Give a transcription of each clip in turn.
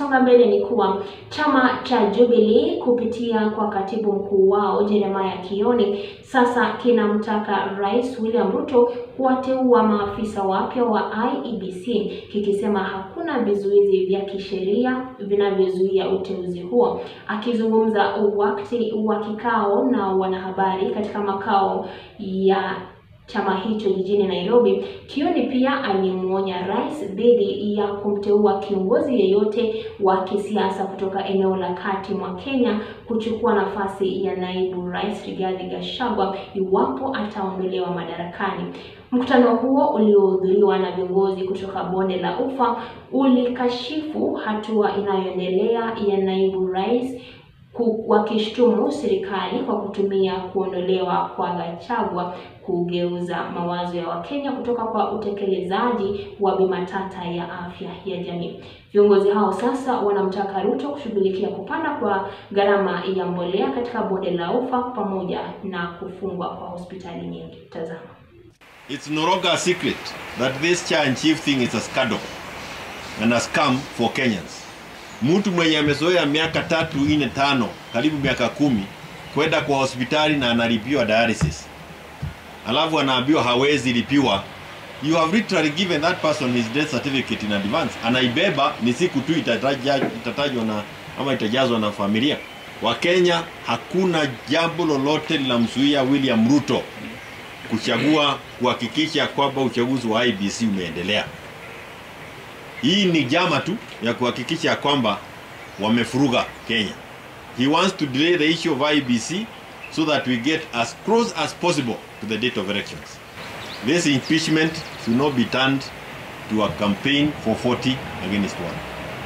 tukisonga mbele ni kuwa chama cha Jubilee kupitia kwa katibu mkuu wao Jeremiah Kioni sasa kinamtaka Rais William Ruto kuwateua maafisa wapya wa IEBC kikisema hakuna vizuizi vya kisheria vinavyozuia uteuzi huo. Akizungumza wakati wa kikao na wanahabari katika makao ya chama hicho jijini Nairobi, Kioni pia alimwonya rais dhidi ya kumteua kiongozi yeyote wa kisiasa kutoka eneo la kati mwa Kenya kuchukua nafasi ya naibu rais Rigathi Gachagua iwapo ataondolewa madarakani. Mkutano huo uliohudhuriwa na viongozi kutoka bonde la Ufa ulikashifu hatua inayoendelea ya naibu rais wakishtumu serikali kwa kutumia kuondolewa kwa Gachagua kugeuza mawazo ya Wakenya kutoka kwa utekelezaji wa bima tata ya afya ya jamii. Viongozi hao sasa wanamtaka Ruto kushughulikia kupanda kwa gharama ya mbolea katika bonde la Ufa pamoja na kufungwa kwa hospitali nyingi. Tazama. It's no longer a secret that this cha and chief thing is a scandal and a scam for Kenyans. Mtu mwenye amezoea miaka tatu nne tano karibu miaka kumi kwenda kwa hospitali na analipiwa dialysis, alafu anaambiwa hawezi lipiwa, you have literally given that person his death certificate in advance. Anaibeba ni siku tu itataja, itatajwa na ama itajazwa na familia. Wakenya, hakuna jambo lolote linamzuia William Ruto kuchagua kuhakikisha kwamba uchaguzi wa IBC umeendelea. Hii ni jama tu ya kuhakikisha kwamba wamefuruga Kenya. He wants to delay the issue of IBC so that we get as close as possible to the date of elections. This impeachment should not be turned to a campaign for 40 against one.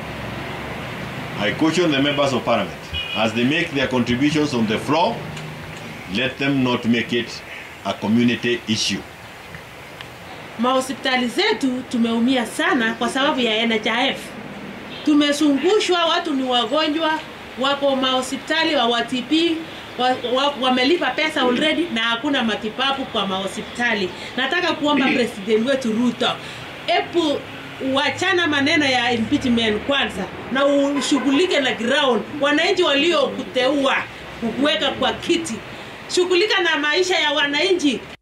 I caution the members of parliament as they make their contributions on the floor, let them not make it a community issue. Mahospitali zetu tumeumia sana kwa sababu ya NHIF. Tumezungushwa, watu ni wagonjwa, wako mahospitali wa WTP wa, wa, wamelipa pesa already na hakuna matibabu kwa mahospitali. Nataka kuomba president wetu Ruto, epu wachana maneno ya impeachment kwanza na ushughulike na ground, wananchi waliokuteua kukuweka kwa kiti, shughulika na maisha ya wananchi.